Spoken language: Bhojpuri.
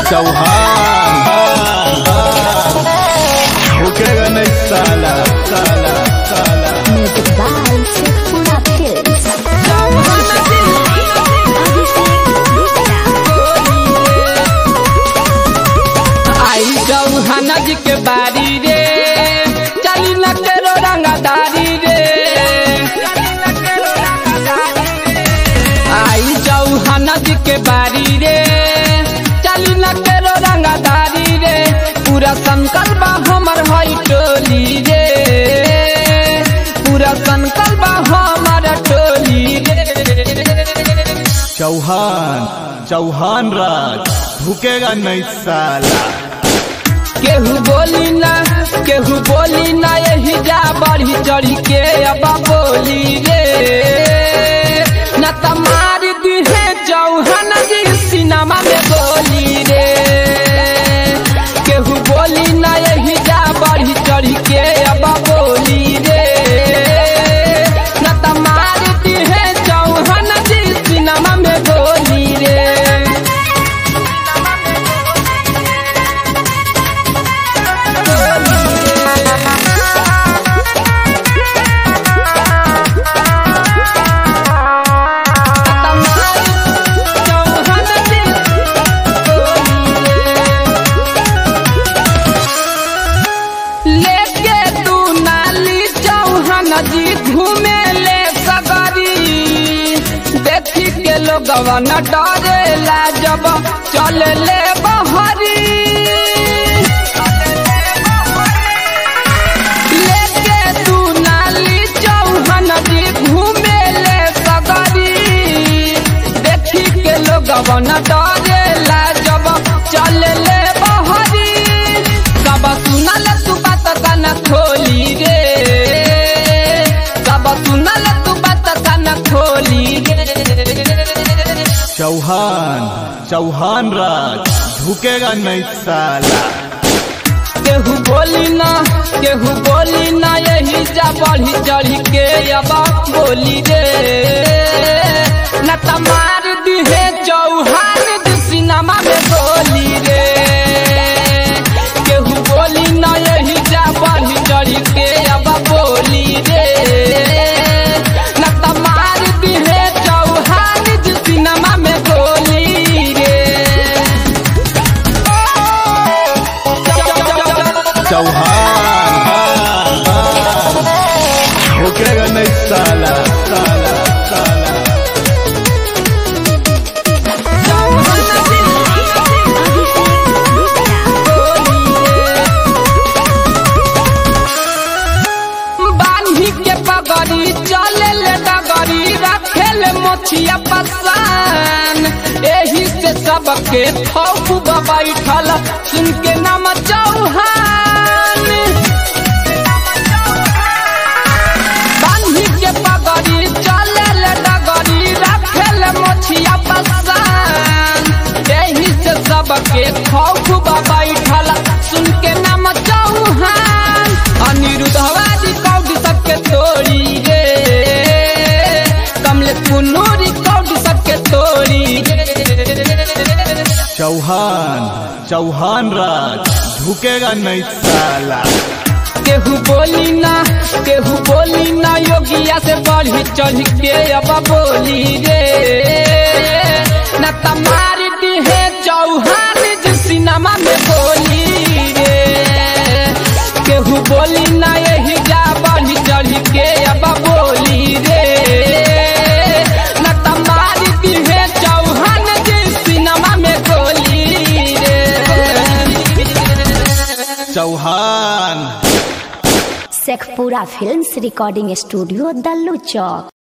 चौहान भूखेगा नहीं साला साला साला Music by Sekura Films. आई चौहान जी के बारी रे चली न केरो रंगदारी रे आई चौहान जी के बारी रे चली न केरो रंगदारी रे पूरा संकल्प हमर हई टोली रे पूरा संकल्प हमर टोली रे चौहान चौहान राज भूखेगा नहीं साला केहू बोली ना केहू बोली ना यही जा बढ़ी चढ़ी के अब बोली रे न तमार दिहे चौहान जी सिनेमा में बोली रे केहू बोली ना यही जा बढ़ी चढ़ी के अब बोली रे न तमार दिहे चौहान जी सिनेमा में बोली रे लेके तू नाली चौहान जी घूमे ले सगरी देखी के लोगवा न डरेला जब चल ले बहरी लेके तू नाली चौहान जी घूमे ले सगरी देखी के लोगवा न डरेला जब चल ले बहरी सब सुनल तू बात कान खोली रे सब सुनल तू बात कान खोली रे चौहान चौहान राज भूखेगा नहीं साला केहू बोली ना केहू बोली ना यही जा बढ़ी चढ़ी के अब बोली रे न तमार दिहे चौहान जी सिनेमा में बोली रे केहू बोली ना यही जा बढ़ी चढ़ी के अब बोली रे न तमार दिहे चौहान जी सिनेमा में बोली रे चौहान भूखेगा नहीं साला साला साला बांधी के पगड़ी चले ले डगरी रखे ले मोछिया पसान एही से सबके खौफ बैठल सुन के नाम चौहान बांधी के पगड़ी चले ले डगरी रखे ले मोछिया पसान एही से सबके खौफ बैठल सुन के नाम चौहान अनिरुद्धवादी कौडी सबके तोड़ी रे कमले पुनूरी कौडी सबके तोड़ी रे चौहान चौहान राज भूखेगा नहीं साला केहू बोली ना केहू बोली ना योगिया से बढ़ी चढ़ के अब बोली रे न तमार दिहे चौहान जी सिनेमा में बोली रे केहू बोली ना यही जा बढ़ी चढ़ के अब बोली रे न तमार दिहे चौहान जी सिनेमा में बोली रे Chauhan Sekpura Films Recording Studio, Dallu Chowk.